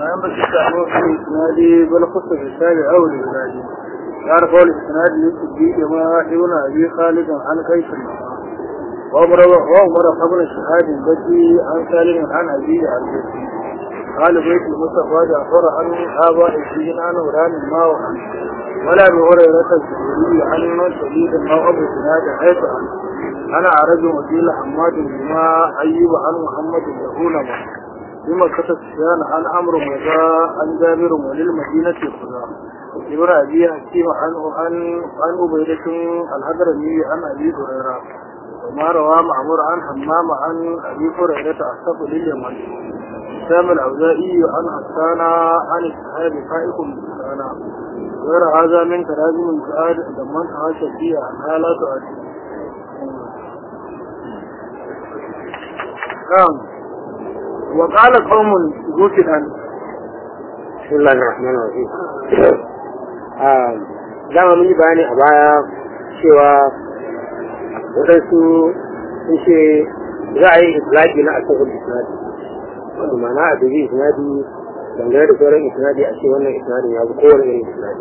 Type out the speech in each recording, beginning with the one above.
ينبغي التعرف في إسناد بل خص في التابع أو الإسناد يعرف أول الإسناد للصديق ما ابن أبي خالد عن قيس وأمر وأمر قبل الشهاد البدي عن سالم عن أبي عن جدي قال بيت المصطفى جعفر عن آباء الدين عن وران ما وعن ولا بهريرة الزهري عن شديد ما أبو سناد حيث عن أنا عرج وكيل حماد بما أيوب عن محمد يقول بما كتب سفيان عن عمرو مضى عن جابر وللمدينة خدا ابن أبي حكيم عن عن عن عبيدة الحضرمي عن أبي هريرة وما روى معمر عن حمام عن أبي هريرة أصحاب لليمن سام الأوزائي عن حسان عن الصحابة فائق حسان غير هذا من تراجم الفؤاد ضمن حاشا فيها عنها لا تؤدي نعم وقال قوم زوجها بسم الله الرحمن الرحيم dama mun yi bayani a baya cewa waɗansu sun ce za a yi islaki na asahul isnadi wato ma'ana a dubi isnadi dangane da sauran isnadi a ce wannan isnadin ya fi kowane irin isnadi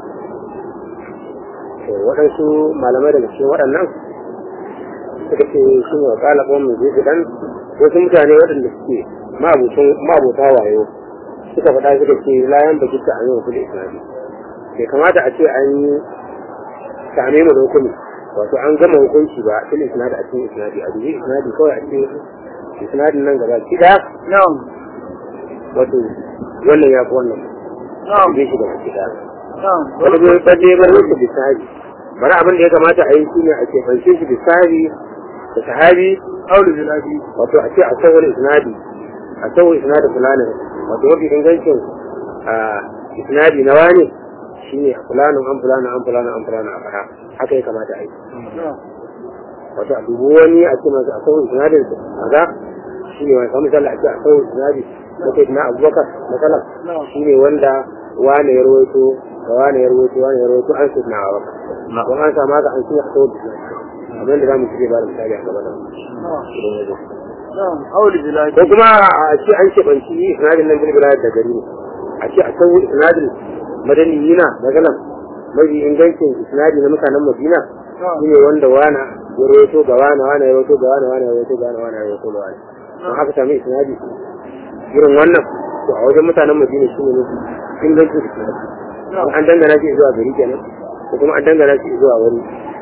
waɗansu malamai daga cikin waɗannan suka ce shi ne wa ƙala ƙwan mai zai dan wasu mutane waɗanda suke ma'abuta wayo suka faɗa suka ce layan baki ta an yi wasu da isnadi bai kamata a ce an yi same mu da hukumi wato an gama hukunci ba fil isnadi a cikin isnadi a dubi isnadi kawai a ce isnadin nan gaba ki da نعم wato wannan ya fi wannan نعم bai shi gaba ki da نعم wani bai baje bar musu bisabi bari abin da ya kamata a yi shine a ce fanshe shi bisabi da sahabi أول بلادي wato a ce a sauwar isnadi a sauwar isnadi fulanin wato mafi ingancin a isnadi na wani shine a fulanin an fulanin an fulanin an fulanin a fara haka ya kamata a yi نعم wato a dubu wani a ce masu a sauwar isnadin su kaza shine wani kamar misali a ce a sauwar isnadi na kai na abubakar matsala نعم shine wanda wane ya rawaito ga wane ya rawaito wane ya rawaito an sai na abubakar don an samu haka an shi a sauwar isnadi abin da za mu cike ba da misali a gaba da نعم idan ya zo نعم أول بلادي ko kuma a ce an keɓanci isnadin nan bilbila da gari ne a ce a san isnadin madaniyina magana mafi ingancin isnadi na mutanen madina نعم shine wanda wana ya rawaito ga wana wana ya rawaito ga wana wana ya rawaito ga wana wana ya rawaito ga wana don haka sami isnadi irin wannan to a wajen mutanen madina shine mafi ingancin isnadi نعم an dangana shi zuwa gari kenan ko kuma an dangana shi zuwa wani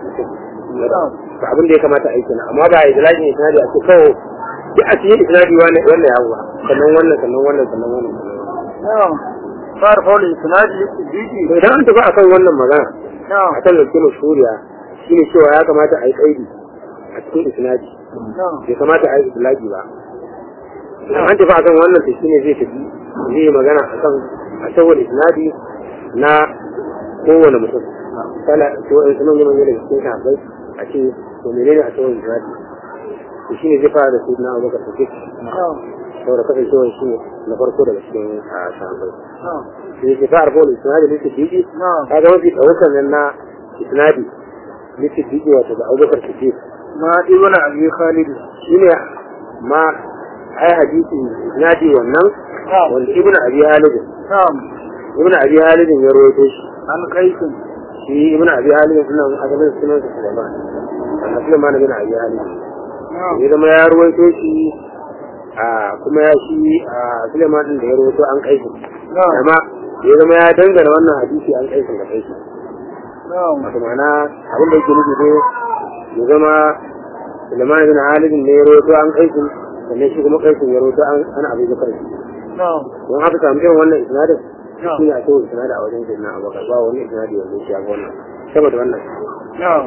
نعم to abin da ya kamata a yi kenan amma ba a yi dalilin isnadi a ce kawai duk a cikin isnadi wannan wannan ya huwa sannan wannan sannan wannan sannan wannan sannan wannan نعم صار قول الإسناد للصديق to idan an tafi akan wannan magana نعم akan zance mashhuriya shine cewa ya kamata a yi kaidi a cikin isnadi نعم bai kamata a yi islaki ba idan an tafi akan wannan to shine zai tafi zai yi magana akan a saboda isnadi na kowane mutum kala to in sunan yaman yana cikin sahabbai a ce to menene a saboda isnadi to shine zai fara da sayyidina Abubakar Siddiq نعم saboda kasancewar shi ne na farko daga cikin a sahabbai نعم sai ke fara bol isnadi ne siddiqi نعم kaga mafi ɗaukar nan na isnadi ne siddiqi wato da Abubakar Siddiq ما ابن أبي خالد shine ma ai hadisi isnadi wannan نعم wanda ibnu abi halid نعم ibnu abi halid ya rawaito shi عن قيس shi ibnu abi halid sunan asalin sunan sa Sulaiman an Sulaiman bin abi halid نعم ya zama ya rawaito shi a kuma ya shi a Sulaiman din da ya rawaito an kai shi نعم amma ya zama ya dangana wannan hadisi an kai shi da kai shi نعم wato ma'ana abin da yake nufi dai ya zama Sulaiman bin Halid ne ya rawaito an kai shi sannan shi kuma kai shi ya rawaito an ana abin da kai نعم don haka samu irin wannan isnadin نعم shi ne a cewa isnadin a wajen sayyidina Abubakar ba wani isnadi wanda ya shafi wannan saboda wannan نعم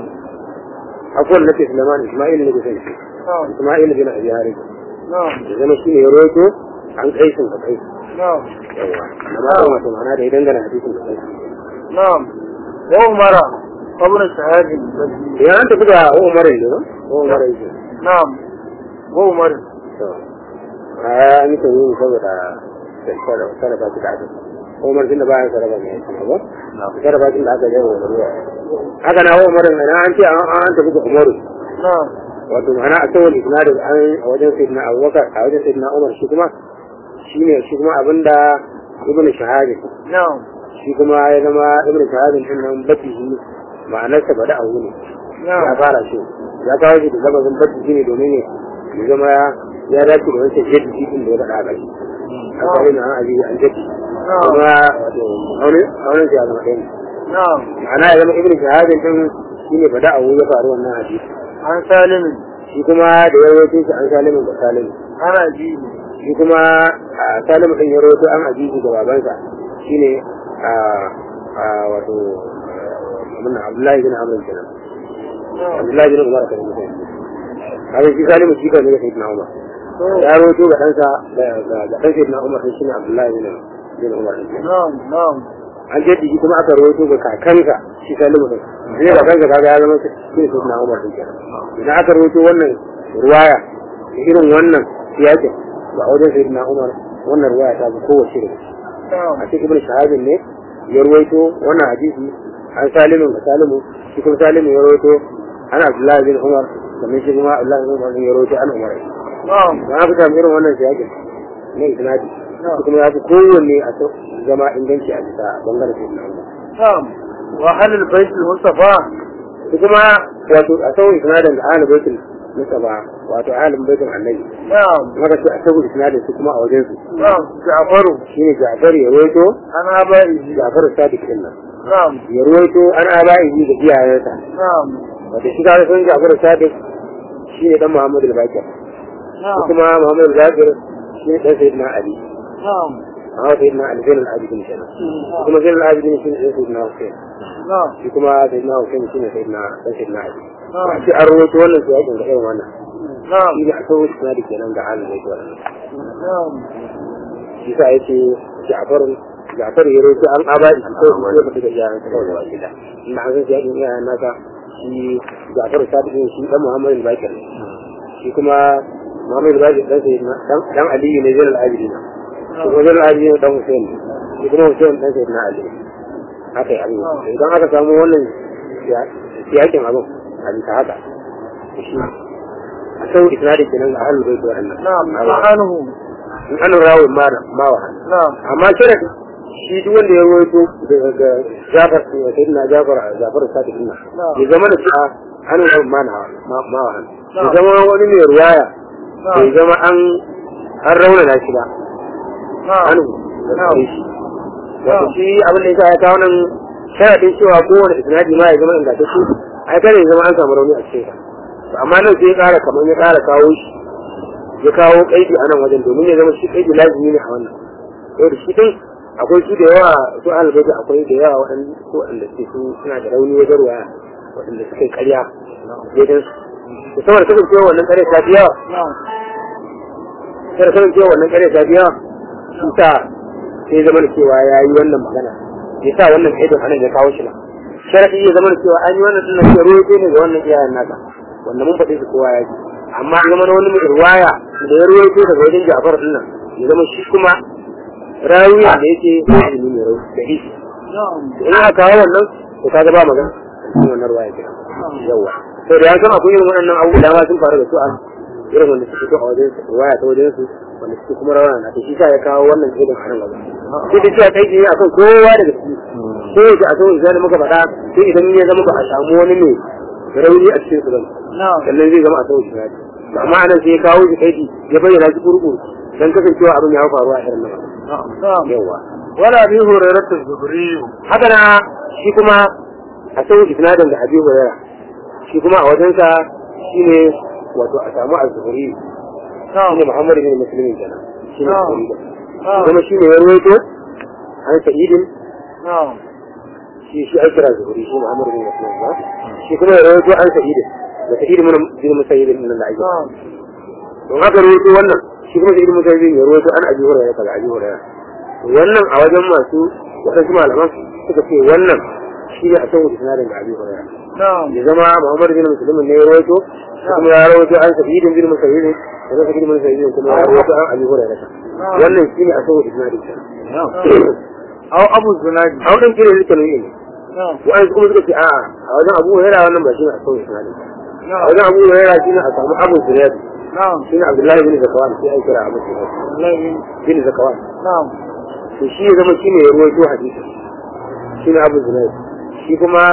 akwai wanda nake Sulaiman Isma'il ne ke sai نعم Isma'il bin Abi Harith نعم ya zama shi ne ya rawaito an kai shi da kai نعم yawa amma kan wato ma'ana da ya dangana hadisin da kai نعم وعمر قبل الشهادة البدي ya an tafi da Umar ne ba Umar ne نعم وعمر to a an yi tuni saboda sarrafa shi da aka Umar tun da bayan sarrafa ne ya ba sarrafa shi da aka yi wa ruwa haka na Umar ne an ce an tafi da Umaru نعم wato ma'ana a tsawon isnadin an a wajen sayyidina abubakar a wajen sayyidina umar shi kuma shi ne shi kuma abinda ibn shahadin na'am shi kuma ya zama ibn shahadin din nan batihi ma'anarsa bada abu ne ya na'am fara shi ya kawo shi da lafazin batihi ne domin ne ya zama ya dace da wancan jaddi din da ya faɗa a ƙarshe a kawai na an ajiye an jaddi kuma wato aunin aunin shi ya zama ɗaya ne na'am ma'ana ya zama ibn shahadin din shi ne bada abu ya faru wannan hadisi an salimin shi kuma da ya rawaito shi an salimin da salimin ana ji shi kuma a salimu ɗin ya rawaito an ajiye da babansa shine a a wato mun Abdullahi bin Amr kenan Abdullahi bin Umar kan mutum haka shi salimu shi kan ne sai na Umar ya rawaito ga ɗansa da ga ga ɗan sai na Umar shine Abdullahi bin bin Umar kenan na'am na'am an jaddi shi kuma aka rawaito ga kakansa shi salimu ɗin sai kakansa kaga ya zama shi ne sai na Umar kenan idan aka rawaito wannan ruwaya da irin wannan siyakin ba a wajen sai na Umar wannan ruwaya ta fi kowace da shi na'am a cikin ibn shahabin ne ya ruwaito wannan hadisi an salimin ga salimu shi kuma salimu ya ruwaito an abdullahi bin umar sannan shi kuma abdullahi bin umar ya ruwaito an umar na'am don haka samu irin wannan siyakin na isnadi shi kuma ya fi kowanne a sau zama inganci a bisa bangaren sai na umar na'am wa halil baitul mustafa shi kuma wato a sau isnadin da ahalin baitul mustafa wato ahalin baitul annabi na'am maka ce a sau isnadin su kuma a wajen su na'am ja'faru shine ja'far ya ruwaito an abai ja'far sadiq din nan na'am ya ruwaito an aba'ihi da iyayensa na'am wata shi kaga sun Jafar Sadiq shi ne dan Muhammadu al-Bakir na'am kuma Muhammadu al-Bakir shi ne dan Sayyidina Ali na'am amma Sayyidina Ali Zainul al-Abidin kenan kuma Zainul al-Abidin shi ne dan Sayyidina Hussein na'am shi kuma Sayyidina Hussein shi ne Sayyidina dan Sayyidina Ali na'am shi an rawaito wannan su yakin da irin wannan na'am shi ne a sauran suna da kenan ga halin da yake wannan na'am shi sa yake Ja'far Ja'far ya rawaito an aba'i ko ko ba da iyayen sa da wani da ina an san yakin iyayen nasa shi Ja'far Sadiq shi dan Muhammadu al-Bakir shi kuma Muhammadu al-Bakir dan Sayyidina dan dan Ali ne Zainul al-Abidin shi kuma Zainul al-Abidin dan Hussein shi kuma Hussein dan Sayyidina Ali haka yi abin idan aka samu wannan siyakin abin a bisa haka shi a sau isnadin kenan a halin bai tuwa annan na'am ma'anuhu in an rawun ma ma wa na'am amma shirin shi duk wanda ya rawaito daga Jafar ya sai na Jafar Jafar Sadiq din ya zama da cewa an rawun ma ma ma wa ya zama wani mai ruwaya ya zama an an raunana shi ba na'am an da shi wato shi abin da yasa ya kawo nan sharadin cewa kowane isnadi ma ya zama ingantacce ai kada ya zama an samu rauni a cikin sa To amma nan sai ya kara kamar ya kara kawo shi ya kawo kaidi a nan wajen domin ya zama shi kaidi lazimi ne a wannan yau da shi din akwai su da yawa su albaita akwai da yawa waɗanda su waɗanda suke su suna da rauni wajen ruwaya waɗanda suka yi ƙarya daidai su da saboda kasancewa wannan ƙarya ta fi yawa na'am sai da kasancewa wannan ƙarya ta fi yawa shi sa sai zama da cewa ya yi wannan magana ya sa wannan kaidin anan ya kawo shi ba sharaɗi ya zama da cewa an yi wannan tunan ke ruwa ne ga wannan iyayen nasa wanda mun faɗi su kowa ya ji amma ya zama na wani mai ruwaya da ya ruwaito daga wajen Ja'far din nan ya zama shi kuma rawiya da yake ilimi mai rauni da ishi na'am in aka kawo wannan to kaga ba magana cikin wannan ruwaya ke yawa to da ya san akwai irin waɗannan abubuwa da ma sun faru da su a irin wanda suke fito a wajen su ruwaya ta wajen su wanda suke kuma rawana na to shi sa ya kawo wannan irin a nan gaba sai da cewa kai ne akan kowa daga ciki ko yake a sauran zai muka faɗa sai idan ya zama ba a samu wani mai rauni a cikin su ba na'am sannan zai zama a sauran shi to amma anan sai ya kawo shi kai ya bayyana shi kurkuru dan kasancewa abin ya faru a irin nan na'am yawa wala bi hurairatu zuhriyu haka na shi kuma a sauran isnadin da abi hurairah shi kuma a wajensa shine wato a samu az-zuhri na'am shine Muhammad bin Muslim kenan shine Na'am. az-zuhri na'am kuma shine ya rawaito an sa'idin na'am shi shi ai kira zuhuri shi Muhammad bin Muslim ba shi kuma ya rawaito an sa'idin da sa'idin mun bin musayyib min Allah na'am don haka rawaito wannan shi kuma sa'idin musayyib ya rawaito an abi hurairah daga abi hurairah wannan a wajen masu wadansu malaman suka ce wannan shi ne a sauran isnadin da abi hurairah na'am ya zama Muhammad bin Muslim ne ya rawaito shi kuma ya rawaito an sa'idin bin musayyib da sa'idin bin musayyib kuma ya rawaito an abi hurairah wannan shi ne a sauran isnadin aw abu zunadi a wajen kire likan ne na'am wa'ansu kuma suka ce a'a a wajen abu hurairah wannan ba shi ne a sauran isnadin a na'am wajen abu hurairah shi ne a samu abu zuriyad na'am shi ne abdullahi bin zakawan sai ai kira abu zuriyad wallahi bin zakawan na'am to shi ya zama shi ne ya ruwaito hadisi shi ne abu zinai shi kuma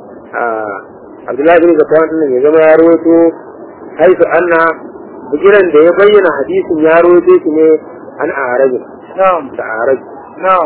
abdullahi bin zakwan din ya zama ya ruwaito haifu anna bigiran da ya bayyana hadisin ya ruwaito shi ne an arabi na'am da arabi na'am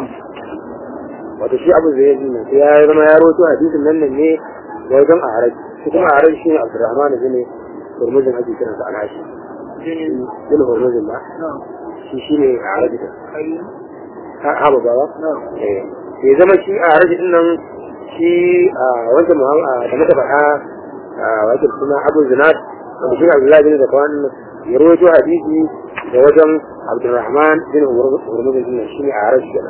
wato shi abu zai yi sai ya zama ya roto hadisin nan nan ne da wajen araj shi kuma araj shi ne abdurrahman bin hurmuzin ake kiran sa alhashi jini bin hurmuzin ba na'am shi shi ne araj da kai ha ha ba ba na'am eh sai zama shi araj din nan shi a wanda muhammad da muka faɗa a wajen suna abu zinad wanda shi abdullahi bin zakwan ya roto hadisi da wajen abdurrahman bin hurmuzin din shi ne araj kenan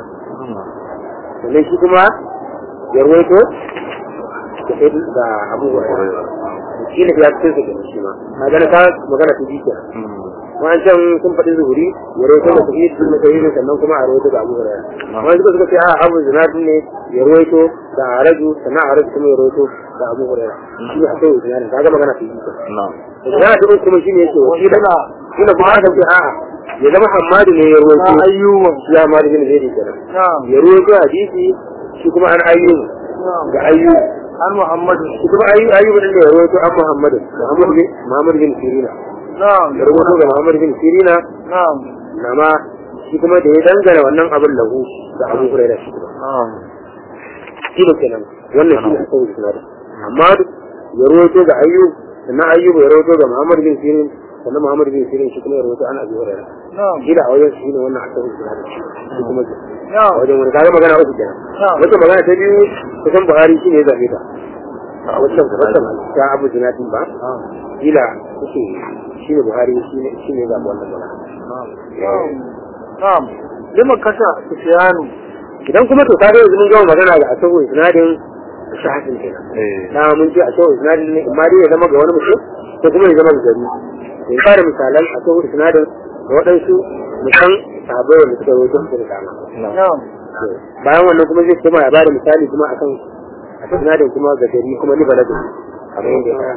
sannan shi kuma ya ruwaito da sai da abubuwa shi ne ya fitar da shi ma magana ta magana ta jike wancan sun faɗi zuhuri ya ruwaito da sahihi sun da sahihi sannan kuma a ruwaito da abubuwa wani suka suka ce a abu zinadin ne ya ruwaito da araju sannan araju kuma ya ruwaito da abubuwa shi ne a kai zinadin kaga magana ta jike magana ta uku kuma shi ne yake wakila shi ne kuma aka ce a'a ya zama hamadu ne ya ruwaito na ayyuban shi ya mali bin zai kenan na'am ya ruwaito hadisi shi kuma an ayyubu na'am ga ayyu an muhammadu shi kuma ayyu ayyubu din da ya rawaito an muhammadu muhammad bin muhammad bin sirina na'am ya rawaito ga muhammad bin sirina na'am nama shi kuma da ya dangana wannan abin lahu da abu hurairah shi kuma na'am shi ne kenan wannan shi ne akan isnadin amma ya rawaito ga ayyub sannan ayyubu ya rawaito ga muhammad bin sirin sannan muhammad bin sirin shi kuma ya rawaito an abu hurairah na'am shi da a wajen shi ne wannan akan isnadin shi kuma a na'am wajen wani kaga magana uku kenan na'am wata magana ta biyu kusan buhari shi ne zaɓe ta wacce wacce ta abu zinatin ba kila kuke shi ne buhari shi ne shi ne zaɓe wannan magana na'am na'am lima kasha sufyanu idan kuma to kaga yanzu mun gama magana ga asabu isnadin shahadin kenan na mun ce asabu isnadin ne amma dai ya zama ga wani mutum ko kuma ya zama ga gari in fara misalan asabu isnadin da waɗansu musan sahabbai wanda suka rawaito su da dama na'am bayan wannan kuma zai kuma ya bada misali kuma akan a sinadin kuma ga gari kuma ni baladu kamar yadda ya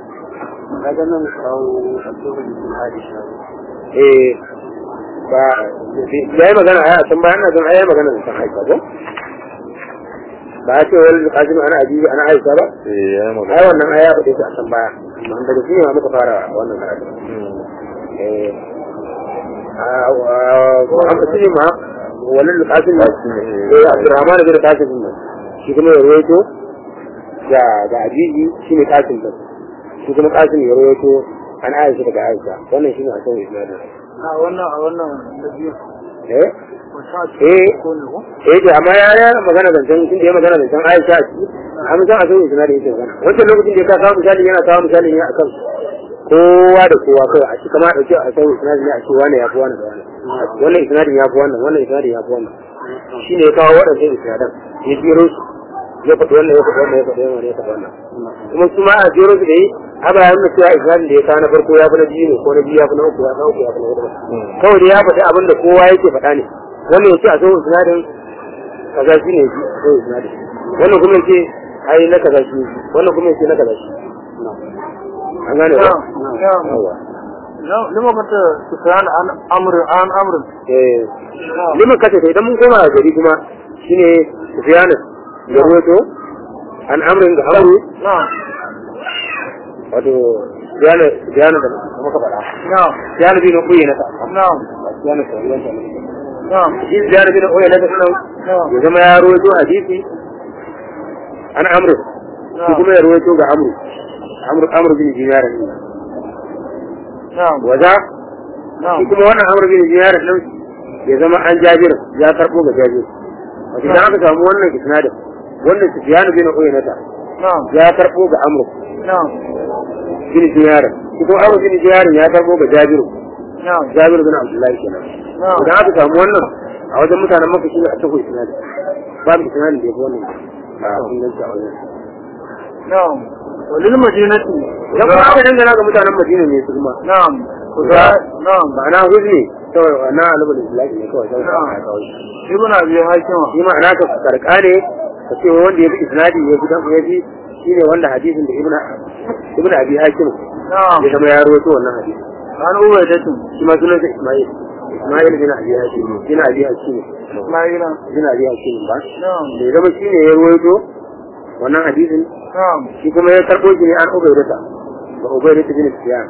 kaga nan kawo asabu aisha eh ba ya yi magana a can bayan na zan ayi magana da san aisha ko ba ya ce wani kasim ana ajiyu ana aisha ba ai wannan aya ba ta a can baya amma daga shi ne ma muka fara wannan karatu eh a musulmi ma wannan kasim eh abdurrahman bin kasim ne shi kuma ya rawaito ga ga ajiyi shi ne kasim din shi kuma kasim ya rawaito an aisha daga aisha wannan shi ne a kan isnadin a wannan a wannan da biyu eh ko sha Eh. ko ne ko eh to amma ya ya magana zancen tun da ya magana zancen Aisha a ciki an san a san isnadi yake magana wancan lokacin da ya kawo misali yana kawo misali ne akan kowa da kowa kai a shi kama dauke a san isnadi ne a ce wani ya fi wani da wani wannan isnadin ya fi wannan wannan isnadin ya fi wannan shi ne ya kawo waɗannan isnadan ya jero su ya faɗi wannan ya faɗi wannan ya faɗi wannan ya faɗi wannan kuma su ma a jero su da yi haka ya nuna cewa isnadin da ya kawo na farko ya fi na biyu ne ko na biyu ya fi na uku ya fi na uku ya fi na hudu kawai dai ya faɗi abin da kowa yake faɗa ne wannan ya ce a san isnadin kaza shi ne shi ko isnadi wannan kuma yace ai na kaza shi wannan kuma yace na kaza shi an gane ba na'am yawa na'am lima kasha sufyan an amr an amr eh liman kace sai idan mun koma gari kuma shine Sufyan da ruwato an amrin da amru na'am wato Sufyan Sufyan da muka faɗa na'am Sufyan bin Uyayna ta na'am Sufyan da ruwato na'am shi Sufyan bin Uyayna ta nan na'am ya zama ya ruwato hadisi an amru shi kuma ya ruwato ga amru amru amru bin dinar ne na'am waza na'am shi kuma wannan amur bin ziyar din ya zama an jabir ya karbo ga jabir wato idan aka samu wannan isnadin wannan sufyan bin uyaynata na'am ya karbo ga amr na'am bin ziyar shi kuma amr bin ziyar ya karbo ga jabir na'am jabir bin abdullahi kenan na'am idan aka samu wannan a wajen mutanen makka shi ne a tafi isnadin babu isnadin da ya fi wannan a inganci a wajen na'am walil madinati idan kuma aka dangana ga mutanen madina ne su kuma na'am Kuza. na'am ma'ana huzni kawai na alubul islami ne kawai sai ka kawo shi ibn abi hakima shi ma'ana ka karka ne ka ce wanda ya fi isnadi ya fi dan ya fi shine wanda hadisin da ibnu ibnu abi hakim na'am ya zama ya rawaito wannan hadisi an ubaidatu shi ma sunan sa isma'il Ismail bin Abi Hashim bin Abi Hashim Ismaila bin Abi Hashim ba na'am da ya zama shine ya ruwaito wannan hadisin na'am shi kuma ya karɓo shi ne an ubaidata ba ubaidata bin Sufyan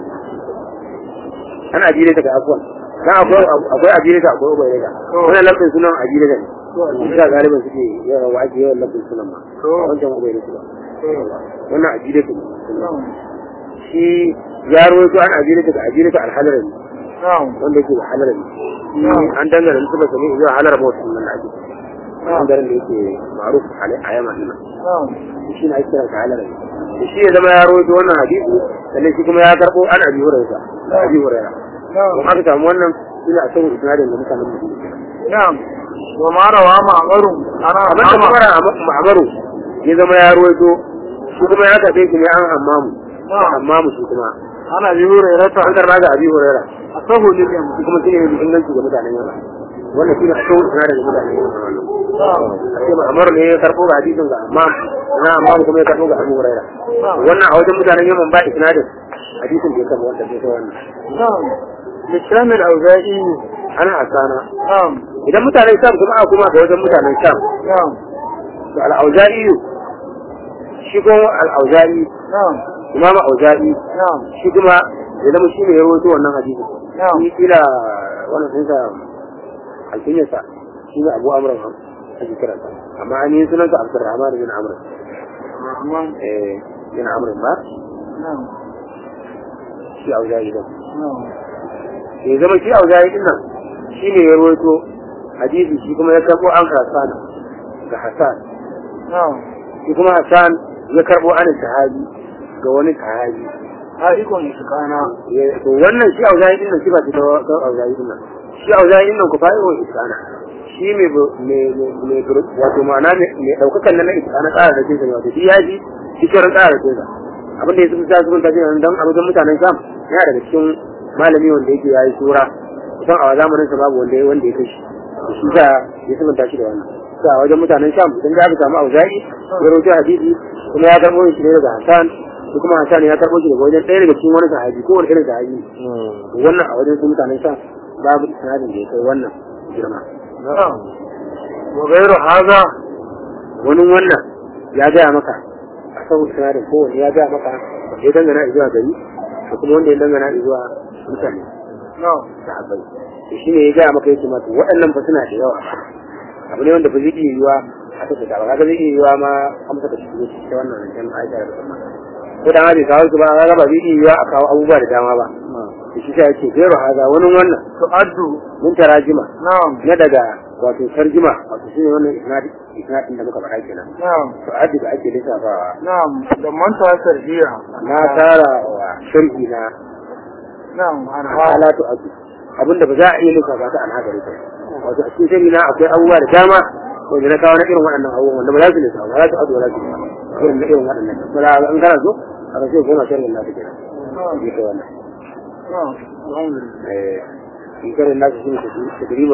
ana ajiyar ga afwan dan akwai akwai ajiyar akwai ubaidata wannan lafin sunan ajiyar ne shi ga galiban suke yawa wa ake yawan lafin sunan ma to wancan ubaidata ba wannan ajiyar ne na'am shi ya rawaito an ajiyar ga ajiyar alhalarani na'am wanda yake da halarani an dangana su ba sami zuwa halar motsin nan da ake bangaren da yake maruf a yaman nan na'am shi na ake kiransa halarani da shi ya zama ya rawaito wannan hadisi sannan shi kuma ya karɓo an abi hurairah abi hurairah na'am kuma aka samu wannan shi ne a saboda isnadin da mutanen mu na'am wa ma rawa ma'amaru ana amma da kuma ma'amaru ya zama ya rawaito shi kuma ya karɓe shi ne an hammamu hammamu shi kuma ana bi hurairata an karɓa ga abi hurairah asahu lil yam shi kuma shi ne mai inganci ga mutanen yaman wannan shi ne a saboda isnadin da mutanen yaman wannan na'am sai ma'amar ne ya karɓo ga hadisin ga amma na amma kuma ya karɓo ga abu hurairah wannan a wajen mutanen yaman ba isnadin hadisin da ya karɓo wanda sai wannan na'am likram al-awza'i ana asana na'am idan mutanen sham kuma aka kuma ga wajen mutanen sham na'am to al-auza'i shi ko al-auza'i na'am imam auza'i na'am shi kuma ya zama shi ne ya rawaito wannan hadisin na'am shi kila wannan sun sa alfinyarsa shi ne abu amran ake kiransa amma an yi sunansa abdurrahman bin amr rahman eh bin amr ba na'am shi auza'i din na'am ya zama shi auza'i din nan shi ne ya rawaito hadisi shi kuma ya karbo an hasan ga hasan na'am shi kuma hasan ya karbo an sahabi ga wani sahabi ha ikon iskana Ya- to wannan shi auza'i din nan shi ba shi ta ta auza'i din nan shi auza'i din nan ku fa'i wa iskana shi mai bu- mai mai- mai bur- wato ma'ana mai mai daukakan nan na iskana tsara da kinsa ne wato shi ya ji shi kiran tsara da kinsa abin da ya suka sa suka tafi nan dan a wajen mutanen sham yana daga cikin malami wanda yake yayi sura kusan a zamanin sa babu wanda ya wanda ya kashi shi da ya suka tashi da wannan sa a wajen mutanen sham idan da aka samu auza'i ya rawaito hadisi kuma ya karbo shi ne daga hasan shi kuma hasan ya karbo shi daga wajen ɗaya daga cikin wani sahabi ko wani irin sahabi wannan a wajen su mutanen sham babu isnadin da ya kai wannan girma na'am wa ghayru hadha wani wannan ya gaya maka a sau sinadin kowane ya gaya maka wanda ya dangana zuwa gari da kuma wanda ya dangana zuwa mutane na'am da abai to shi ne ya gaya maka yake mata waɗannan fa suna da yawa abu ne wanda ba zai iya yiwa a ta ba kaga zai iya yiwa ma amsa da shi ta wannan rancen aisha da kuma ko da ma bai kawo su ba kaga ba zai iya yiwa a kawo abubuwa da dama ba da shi sa yake gero haza wani wannan tu'addu mun tarajima na'am na daga wato tarjima wato shine wannan isnadin isnadin da muka faɗa kenan na'am to addi da ake lissafawa na'am da manta tarbiya na tara wa sharhi na na'am an ha halatu abu abinda ba za a iya lissafa ta an haka rike wato a cikin sharhi na akwai abubuwa da dama wanda na kawo na irin waɗannan abubuwan wanda ba za su lissafa ba za su abu ba za su lissafa irin na irin waɗannan ba za a an kana so a rashe goma sharhin na ta kenan na'am shi ke wannan na'am alhamdulillah eh in karin nasu shi ne ta